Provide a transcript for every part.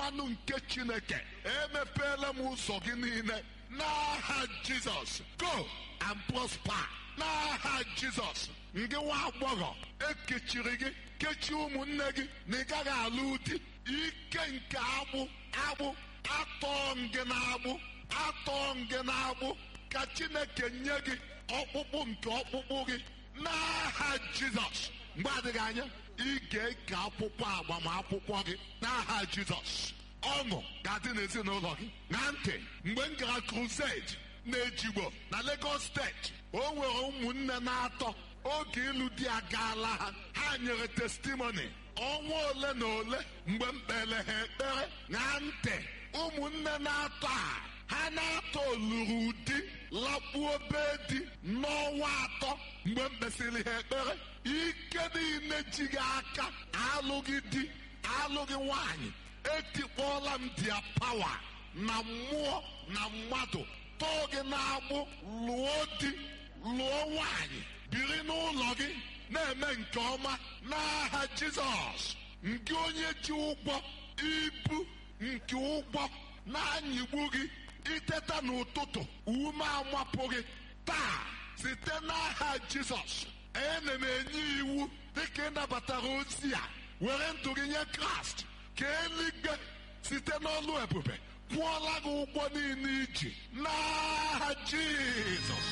mmanụ nke chineke emepeela m ụzọ gị niile n'aha jizọs go and prosper n'aha jizọs ngị nwa agbọghọ ekechiri gị kechie ụmụnne gị na ị gaghị alụ di ike nke agbụ agbụ atọ ngị na-agbụ atọ ngị na-agbụ ka chineke nye gị ọkpụkpụ nke ọkpụkpụ gị n'aha jizọs mgbe adịghị anya ị ga-eke akwụkwọ agbamakwụkwọ gị n'aha jizọs ọṅụ ga-adị n'ezinụlọ gị na ntị mgbe m gara crusade na-ejigbo na Lagos steeti o nwere ụmụnne na-atọ oge ịlụ di agaala ha ha nyere testimony ọnwa ole na ole mgbe m kpere ha ekpere na ntị ụmụnne na-atọ a ha na-atọ oluru di lakpuo be di n'ọnwa atọ mgbe m kpesịrị ha ekpere ike niile ji gị aka alụghị di alụghị nwanyị etikpọọla m dia pawa na mmụọ na mmadụ tọọ gị na-agbụ lụọ di lụọ nwanyị biri n'ụlọ gị na-eme nke ọma n'aha jizọs nke onye ji ụgwọ ibu nke ụgwọ na-anyịgbu gị iteta n'ụtụtụ ume amapụ gị taa site n'aha jizọs ana m enye iwu dịka ị nabatara ozi a were ndụ gị nye kraịst ka eluigwe site n'ọlụ ebube kwụọla gị ụgwọ niile iji n'aha jizọs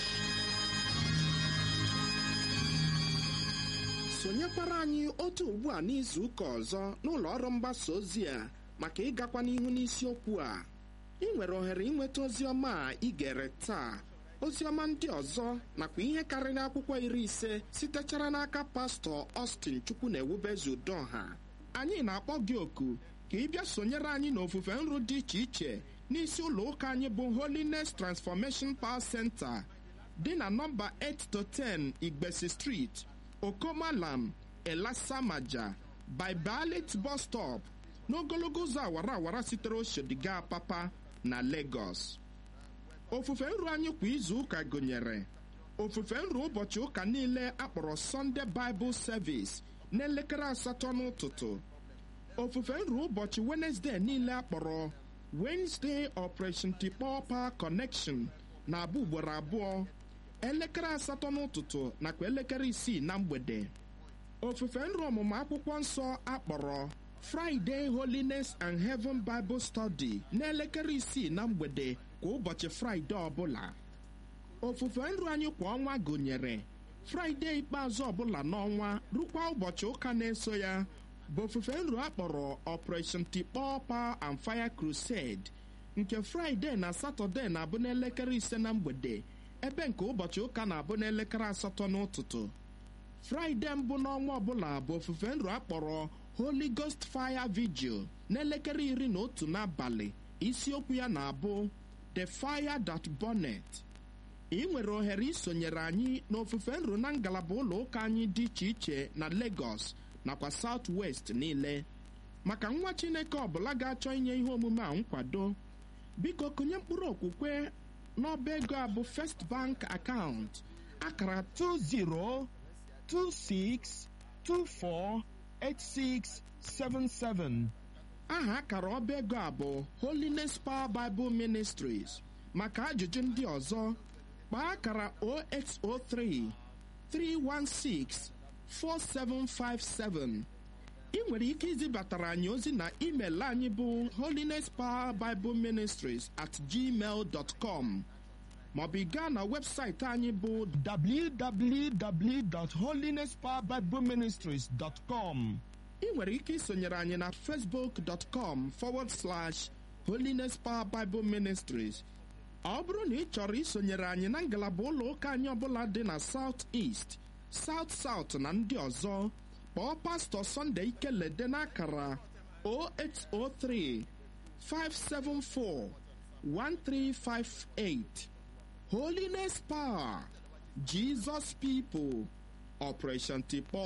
sonyekwara anyị otu ugbu a n'izu ụka ọzọ n'ụlọ ọrụ mgbasa ozi a maka ịgakwa n'ihu n'isiokwu a ị nwere ohere ịnweta ozi ọma a ị gere taa ozi ọma ndị ọzọ nakwa ihe karịrị akwụkwọ iri ise sitechara n'aka pastọ Austin chukwu na ewubezu udoha anyị na-akpọ gị oku ka ị bịa sonyere anyị n'ofufe nru dị iche iche n'isi ụlọ ụka anyị bụ Holiness Transformation Power Center dị na nọmba 8 to 10 Igbesi Street Okomalam Elasamaja Bibalit bus stop n'ogologo ụzọ awara awara sitere Oshodiga Papa na Lagos ofufe nru anyị kwa izu ụka gụnyere ofufe nru ụbọchị ụka niile akpọrọ Sunday Bible Service n'elekere asatọ n'ụtụtụ ofufe nru ụbọchị Wednesday niile akpọrọ Wednesday Operation Tikpọ Power Connection na-abụ ugboro abụọ elekere asatọ n'ụtụtụ nakwa elekere isii na mgbede ofufe nru ọmụmụ akwụkwọ nsọ akpọrọ Friday Holiness and Heaven Bible Study n'elekere isii na mgbede kwa ụbọchị Fraịde ọbụla ofufe nru anyị kwa ọnwa gụnyere Fraịde ikpeazụ ọbụla n'ọnwa rukwa ụbọchị ụka na-eso ya bụ ofufe nru akpọrọ Operation Tikpọ Power and Fire Crusade nke Fraịde na Satọde na-abụ n'elekere ise na mgbede ebe nke ụbọchị ụka na-abụ n'elekere asatọ n'ụtụtụ fraịde mbụ n'ọnwa ọbụla bụ ofufe nru akpọrọ Holy Ghost Fire Vigil n'elekere iri na otu n'abalị isiokwu ya na-abụ The Fire That Burneth ị nwere ohere isonyere anyị n'ofufe nru na ngalaba ụlọ ụka anyị dị iche iche na Lagos nakwa South West niile maka nwa Chineke ọbụla ga-achọ inye ihe omume a nkwado biko kụnye mkpụrụ okwukwe n'ọba ego a bụ First Bank account akara 2026248677 aha akara ọba ego a bụ Holiness Power Bible Ministries maka ajụjụ ndị ọzọ kpaa akara 0803 316 4757 ị nwere ike izibatara anyị ozi na email anyị bụ holiness power bible ministries at gmail dot com maọbụ ị gaa na webụsaịtị anyị bụ www.holinesspowerbibleministries.com ị nwere ike isonyere anyị na facebook.com forward slash holiness power bible ministries ọ bụrụ na ị chọrọ isonyere anyị na ngalaba ụlọ ụka anyị ọbụla dị na south east south south na ndị ọzọ kpọọ pastọ Sunday Ikelede n'akara 0803 574 1358 Holiness Power Jesus People Operation Tikpọ